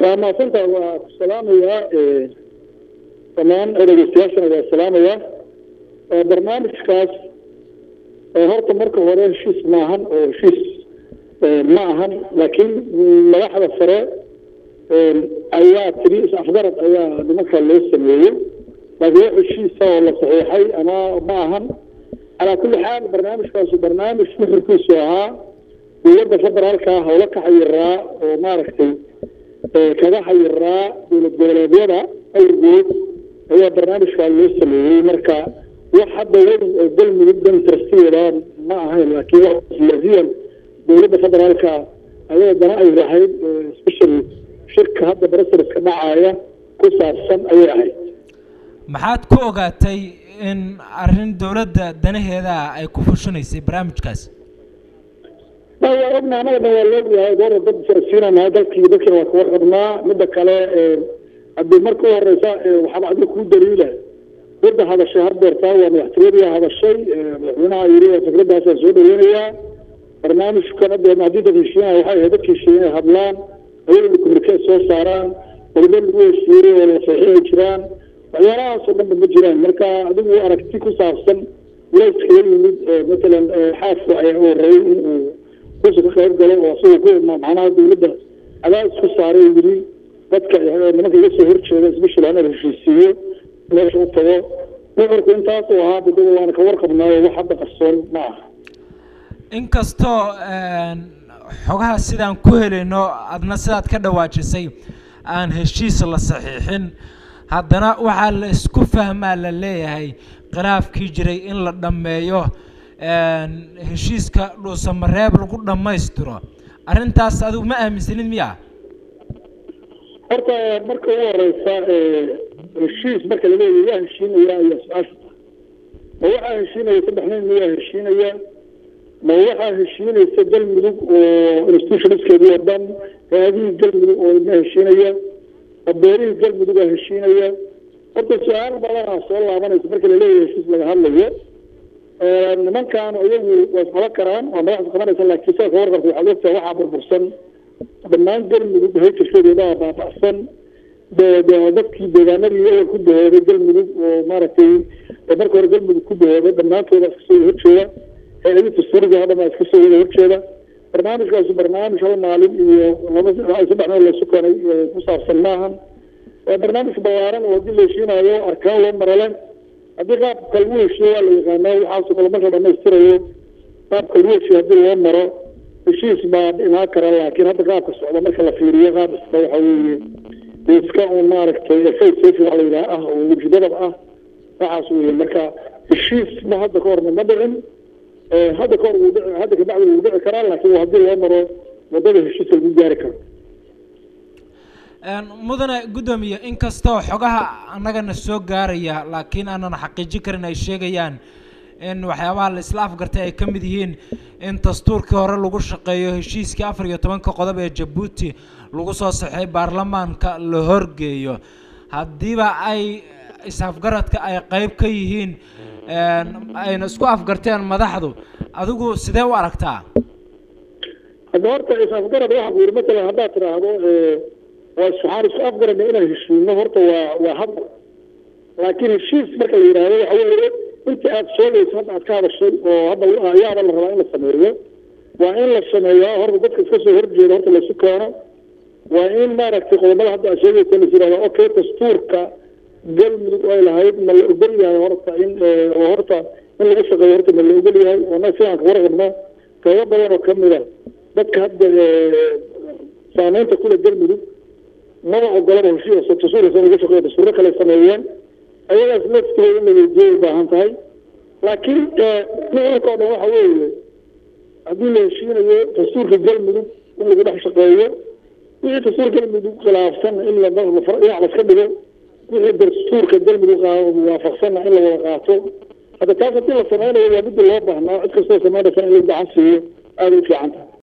waa maasanta waa ku salaamayaa dhammaan dhegeystayaashana waa salaamayaa barnaamijkaas horta marka hore heshiis maahan oo heshiis ma ahan laakiin madaxda sare ayaa tiri is-afgarad ayaa nimanka loo sameeyey laakiin wax heshiisa oo la saxiixay ama ma ahan calaa kulli xaal barnaamijkaasu barnaamij nuxurkiisu ahaa dowladda federaalka howlo ka xayiraa oo maaragtay kaga xayiraa dowlad goboleedyada awrgood ayaa barnaamijkaa loo sameeyey marka wax hadda weyn oo galmudug dan trastigeeda ma ahayn laakiin laziyan dowladda federaalka ayada dana ay lahayd special shirka hadda brasariska dhacaaya ku saabsan ayay ahayd maxaad ku ogaatay in arrin dowladda danaheeda ay ku fushinaysay barnaamijkaas waa ogna anaga dhan waa laogyahay goora dad farasiinanahay dalkii dadkina waa kaga xidhnaa midda kale haddii marka u horeysa waxaaba adiga kuu daliila cidda hadashay hardeertaa waa madaxtooyadii hadashay madaxweynaha yiri fikradaasaan soo dhaweynayaa barnaamijkan hadda haddii dad heshiinaya waxay ahayd dadka heshiiya inay hadlaan ayagana communiquee soo saaraan waliba lagu heshiiyey oo la saxiixay jiraan waxyaalahaasoo dhanba ma jiraan marka adigu aragti ku saabsan layskaga yimid matalan xaafka ayaa u horreeyey in uu kursi ka qayb galo oo asagoo ku macnaha dowladda cadaadis ku saaray yiri dadka nimanka iga soo horjeeda isbishal hana heshiisiiyo meesha u tago nuxurku intaasuu ahaa dadada waana ka warqabnaayo wax hadda qarsoon ma aha inkastoo xogaha sidaan ku helayno adna sidaad ka dhawaajisay aan heshiis la saxiixin haddana waxaa la isku fahmaa la leeyahay khilaafkii jiray in la dhammeeyo heshiiska dhuusamareeb lagu dhammaystiro arrintaas adigu ma aaminsanid miya horta marka ugu horeysa heshiis marka laleeyahy yaa heshiinaya ayaa su-aasha ma waxaa heshiinaya saddex nin miyaa heshiinaya ma waxaa heshiinaysa galmudug oo institutionskeedii oo dhan hay-adihii galmudug oo ma heshiinaya abeerihii galmudugaa heshiinaya horta su-aal badanaa soo laabanaysa marka laleeyahay heshiis laga hadlayo nimankan iyagu waa isqaba karaan waa madaxda qabanaysa laakiin saa ka warqabta waxaad ogtahay waxaa burbursan dhammaan galmudug hayjirkeedeedaa baaba'san dadkii deegaanadii ewel ku dahooday galmudug oo maaragtay marka hore galmudug ku dahooday dhammaantooda iska soo horjeeda hay-adii dastuuriga oo dhan baa iska soo wada horjeeda barnaamijkaasu barnaamij hal maalin iyo laba saddex meel laysu keenay ku saabsan maahan waa barnaamij ballaaran oo haddii la heshiinayo arkaan loo marale haddii qaabka lagu heshiyo waa la yaqaanaa waxaasoo kale marka dhamaystirayo qaabka lagu heshiyo haddii loo maro heshiis baa imaan kara laakiin hadda qaabka socda marka la fiiriyo qaab iska waxa weeye iska un maaragtay face safi waa la yidhaha ah oo wejidadab ah waxaas weye marka heshiis ma hadda ka horna ma dhicin hadda kahor wuu dhici hadda kabacdi wuu dhici karaa laakiin haddii loo maro wadada heshiiska lagu gaari karo mudane guddoomiye inkastoo xogaha annagana soo gaaraya laakiin aanan xaqiijin karin ay sheegayaan in waxyaabaha la isla afgartay ay ka mid yihiin in dastuurkii hore lagu shaqeeyo heshiiskii afar iyo tobanka qodob ee jabuuti lagu soo saxay baarlamaanka la horgeeyo haddiiba ay is-afgaradka ay qeyb ka yihiin ayna isku afgarteen madaxdu adigu sidee u aragtaa hadda horta is-afgarad waxa ku yidhi matalan haddaad tidhaahdo waa waxaan isku afgarana inaan heshiino horta waa waa hadda laakiin heshiis marka la yidhaahdo waxa weeye inta aad sheegayso hadda aad ka hadashay oo hadda ayaaba la rabaa in la sameeyo waa in la sameeyaa horta dadka iska soo horjeeda horta laysu keeno waa in maaragtay qodobada hadda aad sheegaysa la yidhahdo okay dastuurka galmudug ay lahayd ma la ogol yahay horta in oo horta in lagu shaqeeyo horta ma la ogol yahay oo na sidaan ka warqabno qaybo badan oo kamid a dadka hadda saameynta kule galmudug maba ogolaba heshiis dastuurkaas in lagu shaqeeyo dastuuro kale sameeyeen ayagaas laftooda in la weydiiyay u baahan tahay laakiin nuxurka oo dhan waxa weeye haddii la heshiinayo dastuurka galmudug in lagu dhex shaqeeyo wixii dastuur galmudug khilaafsan in la dhinac laska dhigo wixii dastuurka galmudug waafaqsanna in la wada qaato hadda taas haddii la sameynayo waa midda loo baahnaa cid kastoo sameynaysa in la gacan siiyo aada u fiican tahay